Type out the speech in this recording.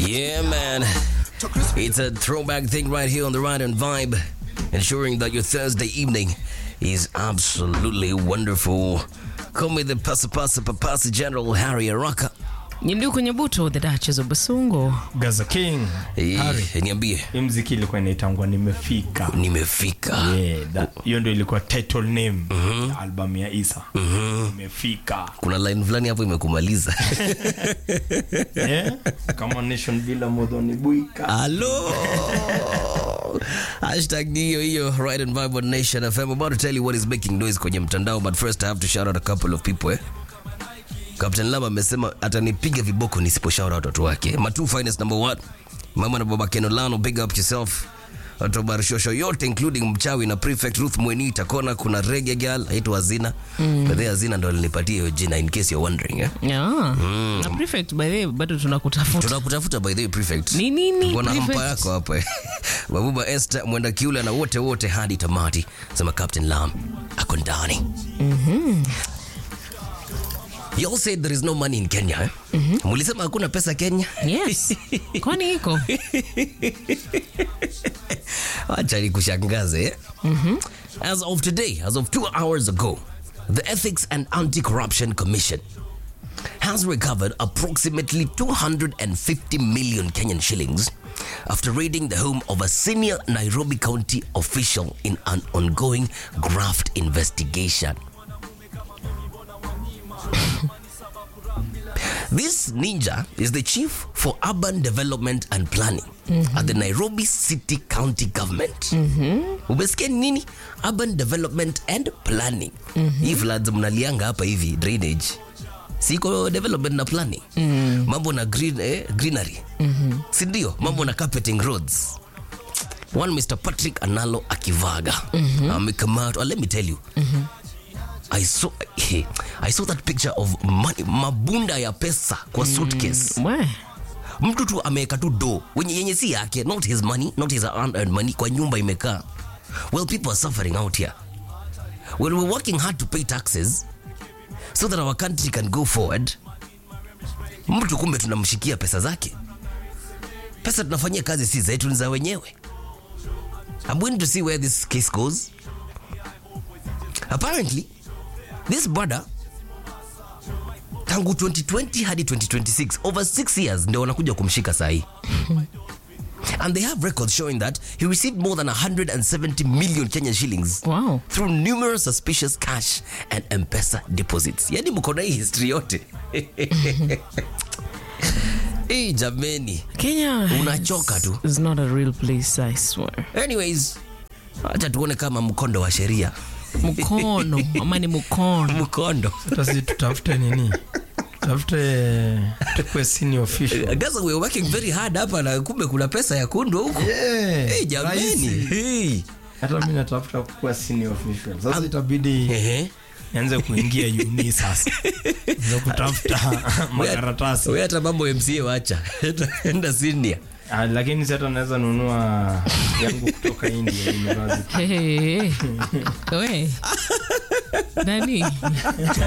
Yeah, man. It's a throwback thing right here on the Ride and Vibe, ensuring that your Thursday evening is absolutely wonderful. Call me the Pasa Pasa Papasi General Harry Araka. Nyinduku Nyabuto, the Duchess of Basungo. Gaza King. Eh, Harry. Niambie, Hii mziki ilikuwa inaitangwa nimefika. nimefika. Yeah, that- hiyo ndio ilikuwa title name ya album ya Isa. Nimefika. Kuna line fulani hapo imekumaliza. Yeah? Kama nation bila modhoni buika. Hello. Hashtag ni hiyo hiyo Ride and Vibe on Nation FM. I'm about to tell you what is making noise kwenye mtandao, but first I have to shout out a couple of people eh. Captain Lama amesema atanipiga viboko nisipo shout out watu wake. Matu finest number one. Mama na baba Kenolano, big up yourself. Watu wa Barishosho yote including mchawi na prefect Ruth Mweni Takona, kuna reggae girl aitwa Hazina. Mm. But Hazina ndo alinipatia hiyo jina in case you're wondering eh. Yeah. Na prefect by the way, bado tunakutafuta. tunakutafuta by the way prefect Ni nini, Kuna hampa prefect? yako hapa eh. babuba Esther mwenda kiula na wote wote hadi tamati sema Captain Lam ako ndani You all said there is no money in Kenya eh? Mulisema hakuna pesa Kenya Yes. Kwani iko? Acha nikushangaze eh? As of today, as of two hours ago, the Ethics and Anti-Corruption Commission has recovered approximately 250 million Kenyan shillings after raiding the home of a senior Nairobi County official in an ongoing graft investigation. This ninja is the chief for urban development and planning at the Nairobi City County Government. Umesikia ni nini? Urban development and planning. Hii floods mnalianga hapa hivi drainage. Siko development na planning. Mambo na green, eh, greenery. Si ndio? Mambo na carpeting roads. One Mr. Patrick Analo Akivaga amekamatwa. Let me tell you. I saw I saw that picture of money, mabunda ya pesa kwa suitcase. We. Mtu tu ameweka tu do wenye yenye si yake, not his money, not his unearned money, kwa nyumba imekaa. Well, people are suffering out here. Well, we're working hard to pay taxes so that our country can go forward. Mtu kumbe tunamshikia pesa zake. Pesa tunafanyia kazi si zetu, ni za wenyewe. I'm waiting to see where this case goes. Apparently, this brother tangu 2020 hadi 2026 over 6 years ndio wanakuja kumshika sahi and they have records showing that he received more than 170 million Kenyan shillings Wow. through numerous suspicious cash and M-Pesa deposits. Yani mko na hii history yote. Hey, jameni. Kenya Unachoka tu. is not a real place, I swear. Anyways, acha tuone kama mkondo wa sheria. Mkono, ama ni mkono. Mkondo. Sasa tutafute nini? Tafute tukue senior official. Gaza we're working very hard hapa na kumbe kuna pesa ya kundu huko. Yeah, Hey, jameni. rahisi. Hey. Hata mimi natafuta kuwa senior official. Sasa itabidi Ehe. nianze kuingia uni sasa. Ndio kutafuta makaratasi. Wewe hata mambo ya MCA wacha. Enda senior. Ah, lakini si hata naweza nunua yangu kutoka India University. Hey, hey, hey. We. Nani?